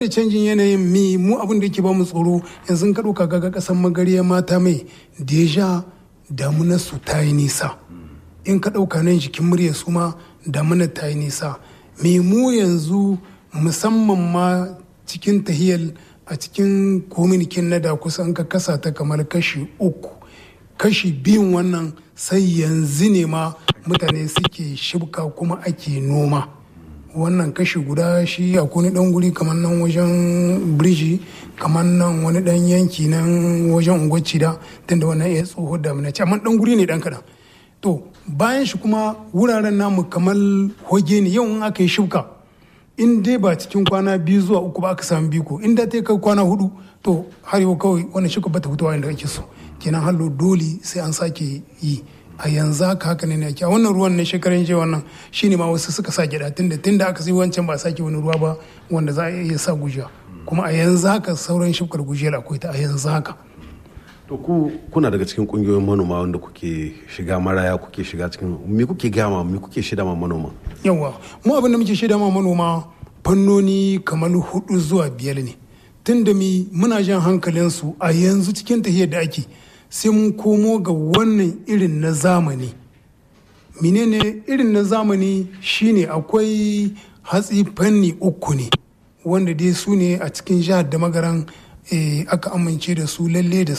da canjin yanayin mi mu abin da yake ba mu tsoro yanzu ka ɗauka ga ƙasar magariya mata mai deja damunar su ta yi nisa in ka ɗauka nan jikin murya su ma damunar ta yi nisa me mu yanzu musamman ma cikin tahiyar a cikin kominikin na da kusan ka kasa ta kamar kashi uku kashi biyun wannan sai yanzu ne ma mutane suke shibka kuma ake noma wannan kashi guda shi a wani dan guri kamar nan wajen birji kamar nan wani dan yanki nan wajen unguwar da tunda wannan ya tsoho da mana amma dan guri ne dan kadan to bayan shi kuma wuraren namu kamar hoge ne yau in aka yi shibka in dai ba cikin kwana biyu zuwa uku ba aka samu biko in da ta kai kwana hudu to har yau kawai wannan shibka bata fitowa inda ake so kenan hallo dole sai an sake yi a yanzu haka haka ne ake a wannan ruwan na shekaran jiya wannan shine ma wasu suka sa gida tunda tunda aka sai wancan ba sake wani ruwa ba wanda za a iya sa gujiya kuma a yanzu haka sauran shifkar gujiyar akwai ta a yanzu haka to ku kuna daga cikin kungiyoyin manoma wanda kuke shiga maraya kuke shiga cikin me kuke gama me kuke shida ma manoma yawa mu abin da muke shida ma manoma fannoni kamar hudu zuwa biyar ne tunda mi muna jan hankalinsu a yanzu cikin tahiyar da ake sai mun komo ga wannan irin na zamani menene irin na zamani shine akwai hatsi fanni uku ne wanda dai su ne a cikin jihar da magaran aka amince da su lalle da